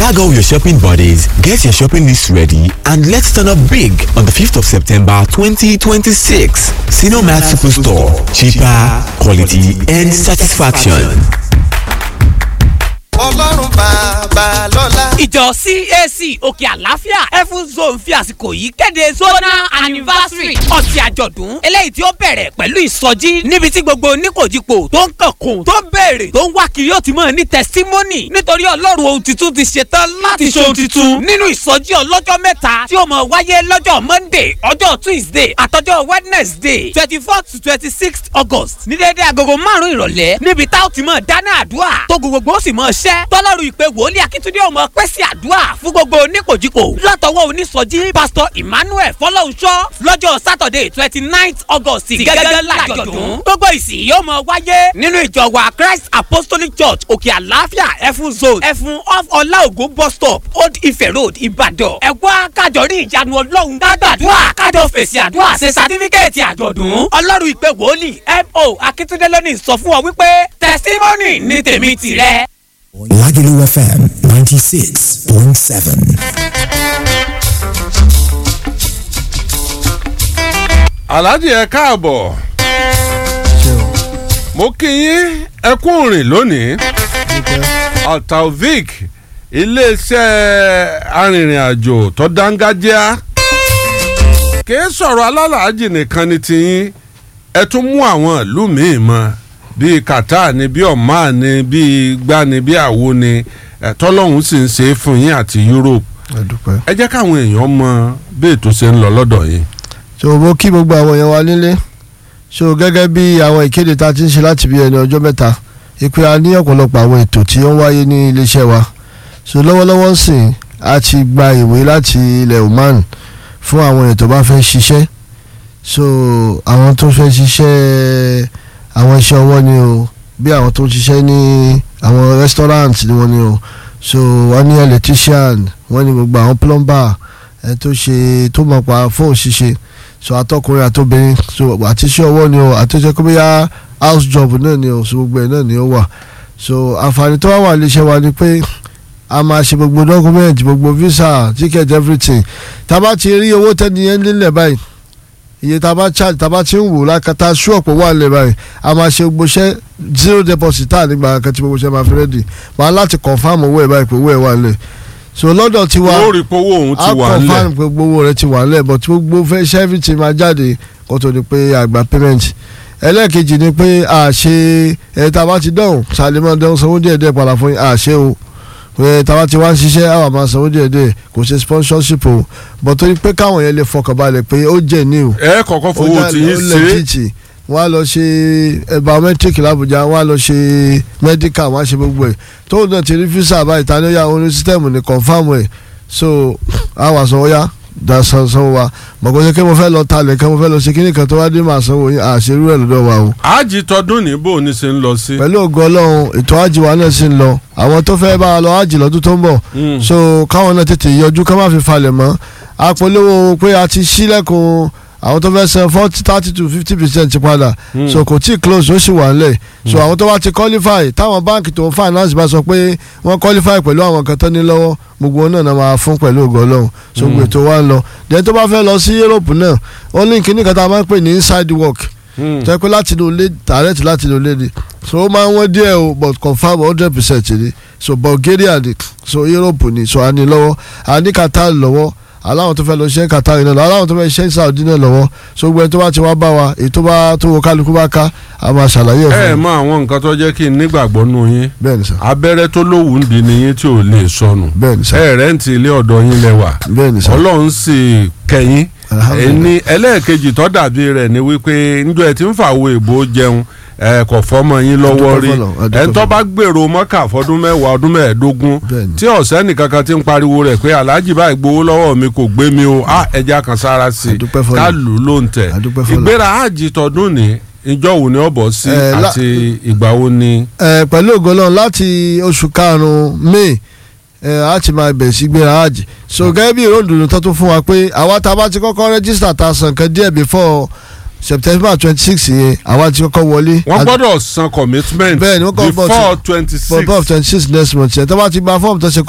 Tag all your shopping buddies, get your shopping list ready, and let's turn up big on the 5th of September 2026. Cinemat Superstore. Cheaper, quality, and satisfaction. ọlọ́run bàbá lọ́la. ìjọ cac òkè àlàáfíà heaven zone fi àsìkò yìí kéde zonal anniversary ọtí àjọ̀dún eléyìí tí ó bẹ̀rẹ̀ pẹ̀lú ìsọjí níbi tí gbogbo oníkòjìpò tó ń kànkùn tó ń béèrè tó ń wá kiri ó ti mọ̀ ní testimony nítorí ọlọ́run ohun tuntun ti ṣetán láti ṣe ohun tuntun nínú ìsọjí ọlọ́jọ́ mẹ́ta tí ó mọ̀ wáyé lọ́jọ́ monday ọjọ́ tuesday àtọjọ́ wednesday twenty four to twenty six august ní déédéé agogo márùn-ún ìrọ̀lẹ́ níbi tá ó ti mọ̀ dáná àdúrà tó gbogbo ó sì mọ̀ ṣẹ́ tọ́lọ́run ìpè wòlíì akíntúndé ọmọ pèsè àdúrà fún gbogbo oníkòjìkò látọwọ́ onísọjí pásítọ̀ emmanuel fọlọ́hunṣọ́ lọ́jọ́ saturday twenty nine august gẹ́gẹ́ lájọ̀dún gbogbo ìsìn yóò mọ wáyé nínú ìjọ wa christ apostolic church òkè àlàáfíà ẹfun zone ẹfun off ọláògùn bus stop old ife road ìbàdàn ẹ wá kájọ rí ìyanu ọlọ́run kágbàdúrà kájọ fèsì àdúrà ṣe sátífíkẹ́ẹ̀tì àjọ̀dún ọlọ́run ìpè wòlíì mo akíntúndé lónìí sọ fún ọ wípé testimony ní tèmi tìrẹ. Lagelu FM 96.7. aláàjì ẹ káàbọ̀ mo kí yín ẹ kú rìn lónìí altavic iléeṣẹ́ arìnrìn-àjò tó dángájá kìí sọ̀rọ̀ alálàájì nìkan ni tiyín ẹ tún mú àwọn ìlú míì mọ́ bíi Qatar ni bíi Oman ni bíi gbá ni bíi àwo ni tọ́lọ́hún sì ń ṣe é fún yín àti Europe ẹ jẹ́ káwọn èèyàn mọ bí ètò ṣe ń lọ lọ́dọ̀ yín so mo kí gbogbo àwọn èèyàn wa nílé so gẹ́gẹ́ bí àwọn ìkéde tá a ti ń ṣe láti bí ẹni ọjọ́ mẹ́ta ìpè a ní ọ̀pọ̀lọpọ̀ àwọn ètò tí ó ń wáyé ní iléeṣẹ́ wa so lọ́wọ́lọ́wọ́ sìn a ti gba ìwé láti ilẹ̀ Oman fún àwọn èèyàn tó bá fẹ́ ṣiṣẹ́ so àwọn tó fẹ́ ṣiṣẹ́ àwọn iṣẹ́ ọwọ́ ni o bí àwọn tó ń ṣiṣẹ́ ní àwọn restaurant ni wọ́n ni o so wọ́n ní electrician wọ́n ní gbogbo àwọn plumber ẹ̀ tó ṣe tó mọ̀ pa fóònù ṣíṣe so atọkùnrin àtobìnrin so àti iṣẹ́ ọwọ́ ni o àti iṣẹ́ kó bóyá house job náà ni o so gbogbo ẹ̀ náà ni ó wà so àǹfààní tó wà wà léṣẹ́ wa ni pé a máa ṣe gbogbo document gbogbo visa ticket everything tá a bá ti rí owó tẹ́ni yẹn nílẹ̀ báyìí iye tá a bá charge tá a bá ti ń wò lákàtà ṣọ́ọ̀pù wà lẹ̀ báyìí a máa ṣe gbogbo iṣẹ́ zero deposit tá a nígbà kan tí gbogbo iṣẹ́ máa fi ready máa láti confam owó ẹ̀ báyìí pé owó ẹ̀ wà lẹ̀ so lọ́dọ̀ tiwa ó rí powó òun ti wà a nílẹ̀ confam pé gbogbo rẹ ti wà nílẹ̀ but gbogbo fẹ́ ṣe everything máa jáde kó tó di pé àgbà payment ẹlẹ́ẹ̀kejì ni pé a ṣe ẹ̀ tá a bá ti dọ̀hùn sàlẹ̀mọ́ dẹ́hùn sanwó díẹ̀ díẹ̀ padà fún yín a ṣe o pé tá a bá ti wá ń ṣiṣẹ́ àwọn àmọ́ sanwó díẹ̀ díẹ̀ kò ṣe sponsorship o but torí pé káwọn yẹn lè fọkàn balẹ̀ pé ó jẹ́ ní o ẹ kọ́kọ́ fowó tí yín ṣe legit wọ́n á lọ ṣe biometric làbújá wọ́n á lọ ṣe medical wọ́n á ṣe gbogbo ẹ̀ tóun náà ti rí visa báyìí ta ni ó yà oní system ní confam ẹ̀ so àwọn àsanwó yá da sanwó wa mọ̀kọ́ ṣe kí mo fẹ́ lọ talẹ̀ kí mo fẹ́ lọ ṣe kíní kan tó wá dé màá sanwó yín àṣírí ẹ̀ lọ́dọ̀ wa o. ájì tọdún ní bò ní ṣe ń lọ sí. pẹ̀lú ògo ọlọ́run ètò ájì wa náà sì ń lọ àwọn tó fẹ́ bá a lọ ájì lọ́dún tó ń bọ̀ so káwọn náà tètè yọjú ká má fi falẹ̀ mọ́ àpolówó pé a ti ṣílẹ̀kùn àwọn tó fẹ́ san forty thirty to fifty percent padà so kò tí ì close ó sì wà nílẹ̀ so àwọn tó bá ti qualify táwọn báǹkì tó ń finance bá sọ pé wọ́n qualify pẹ̀lú àwọn kan tó ní lọ́wọ́ gbogbo wọn náà náà máa fún pẹ̀lú ògo ọlọ́run so gbogbo ètò wa ń lọ then tó bá fẹ́ lọ sí Europe náà ó ní kíní kan tá a máa ń pè ní inside work tó yẹ pé láti inú ilé direct láti inú ilé ni so ó máa ń wọ́n díẹ̀ o but confam hundred percent ni so Bulgaria ni so Europe ni so a ní lọ́wọ́ a ní Qatar lọ́wọ́ aláwọn tó fẹ́ lọ ṣe Qatar náà lọ aláwọn tó fẹ́ ṣe Saudi náà lọ́wọ́ so gbogbo ẹni tó bá ti wá bá wa èyí tó bá tó wo kálukú bá ká a máa ṣàlàyé ẹ̀ ẹ fún mọ àwọn nǹkan tó jẹ́ kí n nígbàgbọ́ nù yín bẹ́ẹ̀ ni sà abẹ́rẹ́ tó lówù ń di nìyín tí ò lè sọnù bẹ́ẹ̀ ni sà ẹ rẹ́ǹtì ilé ọ̀dọ̀ yín lẹ́wà bẹ́ẹ̀ ni sà ọlọ́run sì kẹ́yìn Alhamdulillah. ẹni ẹlẹ́ẹ̀kejì tó dàbí rẹ̀ ni wípé njọ́ ẹ ti ń fàwọ èbó jẹun ẹ kò fọmọ yín lọ́wọ́ Adúpẹ́ rí fọlọ́run, adúpẹ́ ẹ tó fọlọ́run. bá gbèrò mọ́kà fọdún mẹ́wàá ọdún mẹ́ẹ̀ẹ́dógún Bẹ́ẹ̀ni. tí ọ̀sẹ́ nìkankan ti ń pariwo rẹ̀ pé aláàjì báyìí gbowó lọ́wọ́ mi kò gbé mi o á ẹja kan sára sí i Adúpẹ́ fọlọ́run. ká lù ú ló ń tẹ̀ Adúpẹ́ fọlọ́run. ìgbéra àjì tọdún ní ìjọ wo ni ó bọ̀ sí Eh, la- àti ìgbà wo ni. ẹ pẹ̀lú ògo Ọlọ́run láti oṣù karùn-ún May ẹ á ti máa bẹ̀rẹ̀ sí gbéra hajj so gẹ́gẹ́ bí ìròdùnú tó tún fún wa pé àwa tá a bá ti kọ́kọ́ rẹ́gísítà ta san kan díẹ̀ before September twenty six yẹn àwa ti kọ́kọ́ wọlé. wọ́n Àti- gbọ́dọ̀ san commitment Bẹ́ẹ̀ni, wọ́n kọ́ bọ́ sí- before twenty six before twenty six next month yẹn tó bá ti gba fọ́ọ̀mù tó ṣe